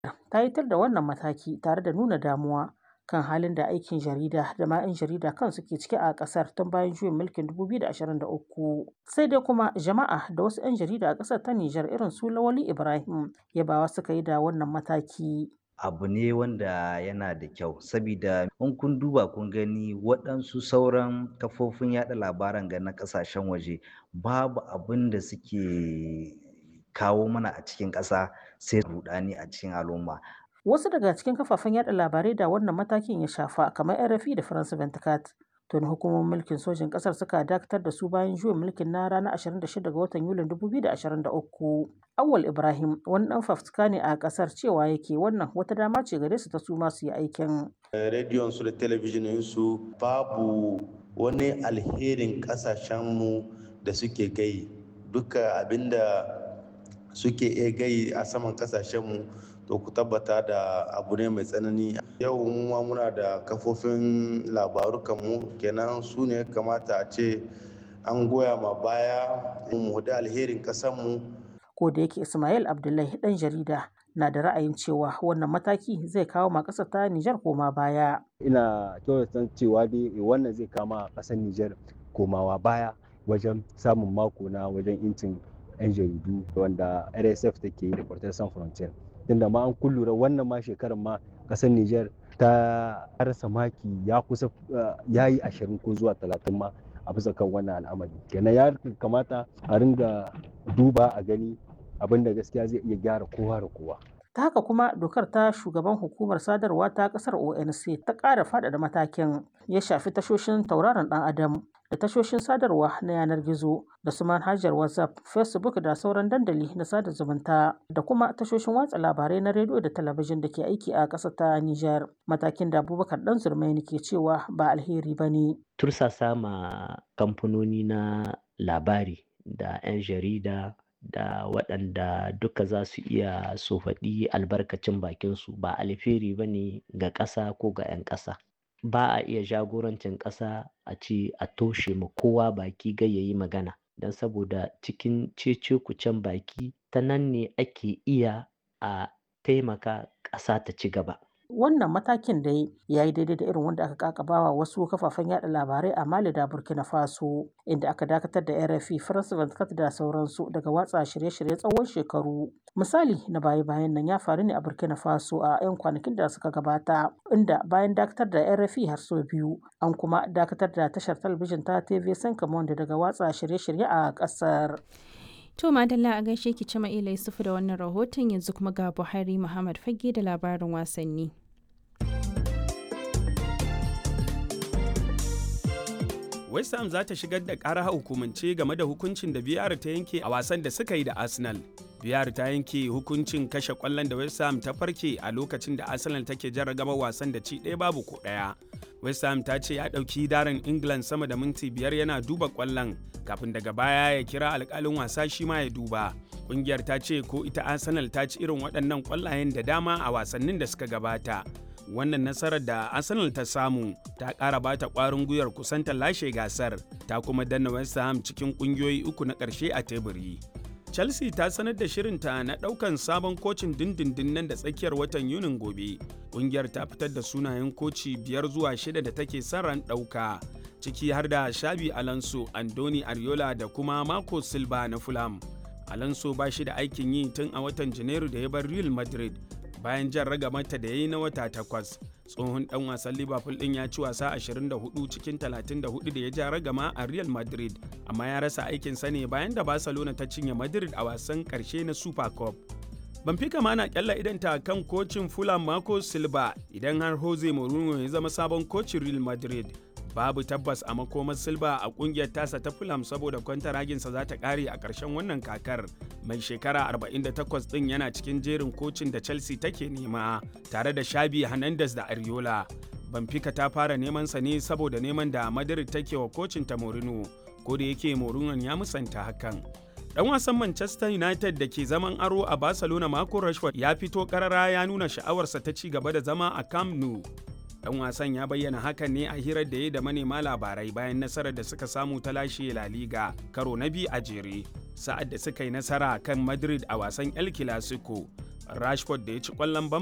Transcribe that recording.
ta yi tar da wannan mataki tare da nuna damuwa kan halin da aikin jarida da ma 'yan jarida kansu ke ciki a ƙasar tun bayan juyin mulkin 2023. Sai dai kuma jama'a da wasu 'yan jarida a ƙasar ta Nijar irin su Lawali Ibrahim yabawa suka yi da wannan mataki. abu ne wanda yana da kyau sabida in kun duba kun gani waɗansu sauran kafofin yaɗa labaran ga na ƙasashen waje babu abin da suke kawo mana a cikin ƙasa sai rudani a cikin al'umma Wasu daga cikin kafafen yada labarai da wannan matakin ya shafa kamar RFI da France 24 tuni hukumomin mulkin sojin kasar suka dakatar da su bayan juyin mulkin na ranar 26 ga watan Yulin 2023. Awal Ibrahim wani dan fafutuka ne a kasar cewa yake wannan wata dama ce gare su ta su masu yi aikin. Rediyon su da talabijinin su babu wani alherin kasashenmu da suke gai duka abinda suke iya gai a saman kasashenmu to ku tabbata da abu ne mai tsanani yau ma muna da kafofin labarukanmu kenan su ne kamata a ce an goya ma baya mu da alherin kasanmu Ko da yake Ismail Abdullahi dan jarida na da ra'ayin cewa wannan mataki zai kawo ma ƙasar ta Nijar koma baya. ina kyautata cewa dai wannan zai kama ƙasar Nijar komawa baya wajen samun mako na wajen incin 'yan jaridu wanda RSF take yi da Portal San Frontier. Tunda ma an kullura wannan ma shekarar ma ƙasar Nijar ta rasa maki ya kusa ya yi ashirin ko zuwa talatin ma a bisa kan wannan al'amari. Kenan ya kamata a ringa duba a gani abin da gaskiya zai iya gyara kowa da kowa. ta haka kuma dokar ta shugaban hukumar sadarwa ta kasar onc ta ƙara faɗaɗa matakin ya shafi tashoshin tauraron ɗan adam da tashoshin sadarwa na yanar gizo da su manhajar whatsapp facebook da sauran dandali na sada zumunta da kuma tashoshin watsa labarai na rediyo da talabijin da ke aiki a ƙasar ta niger matakin da abubakar dan zurmaini ke cewa ba alheri ba ne tursasa ma kamfanoni na labari da 'yan jarida da waɗanda duka za su iya su faɗi albarkacin bakinsu ba alheri ba ne ga ƙasa ko ga 'yan ƙasa ba a iya jagorancin ƙasa a ce a toshe ma kowa baki gai yayi magana don saboda cikin cece kucen baki ta nan ne ake iya a taimaka ƙasa ta ci gaba wannan matakin da ya yi daidai da irin wanda aka kakabawa wasu kafafen yada labarai a mali da burkina faso inda aka dakatar da rfi france 24 da sauransu daga watsa shirye-shirye tsawon shekaru misali na baya-bayan nan ya faru ne a burkina faso a 'yan kwanakin da suka gabata inda bayan dakatar da rfi har sau biyu an kuma dakatar da tashar talabijin ta tv sankamon daga watsa shirye-shirye a kasar To Madalla a gaishe ki cima ila Yusufu da wannan rahoton yanzu kuma ga Buhari Muhammad Fage da labarin wasanni. West Ham za ta shigar da ƙara hukumance game da hukuncin da VR ta yanke a wasan da suka yi da Arsenal. VR ta yanke hukuncin kashe ƙwallon da West Ham ta farke a lokacin da Arsenal take jarragaba wasan da ci ɗaya babu ko ɗaya. West Ham ta ce ya ɗauki darin England sama da minti biyar yana duba ƙwallon kafin daga baya ya kira alƙalin wasa shi ma ya duba. Ƙungiyar ta ce ko ita Arsenal ta ci irin waɗannan ƙwallayen da dama a wasannin da suka gabata. wannan nasarar da arsenal ta samu ta ƙara bata ƙwarin gwiwar kusanta lashe gasar ta kuma danna west ham cikin ƙungiyoyi uku na ƙarshe a teburi chelsea ta sanar da shirinta na ɗaukan sabon kocin dindindin nan da tsakiyar watan yunin gobe ƙungiyar ta fitar da sunayen koci biyar zuwa shida da take son ran ɗauka ciki har da shabi alonso andoni ariola da kuma marco silva na fulham alonso ba shi da aikin yi tun a watan janairu da ya bar real madrid bayan jan ragamata da ya yi na wata takwas tsohon dan wasan liverpool din ya ci wasa 24 cikin 34 da ya ja ragama a real madrid amma ya rasa aikinsa ne bayan da barcelona ta cinye madrid a wasan karshe na super cup Benfica ma na kyalla idanta kan kocin Fulham Marco Silva idan har Jose Mourinho ya zama sabon kocin Real Madrid. Babu tabbas a makomar Silva a kungiyar tasa ta Fulham saboda kwantaraginsa za ta kare a ƙarshen wannan kakar. Mai shekara 48 ɗin yana cikin jerin kocin da Chelsea take nema tare da Shabi Hernandez da Ariola. Benfica ta fara neman sa ne saboda neman da Madrid take wa kocin ta Mourinho, ko da yake Mourinho ya musanta hakan. Dan wasan Manchester United da ke zaman aro a Barcelona Marco Rashford ya fito karara ya nuna sha'awarsa ta ci gaba da zama a Camp Nou. Dan wasan ya bayyana hakan ne a hirar da ya da manema labarai bayan nasarar da suka samu ta lashe La Liga karo na biyu a jere. Sa'ad da suka yi nasara kan Madrid a wasan El Clasico. Rashford da ya ci ƙwallon ban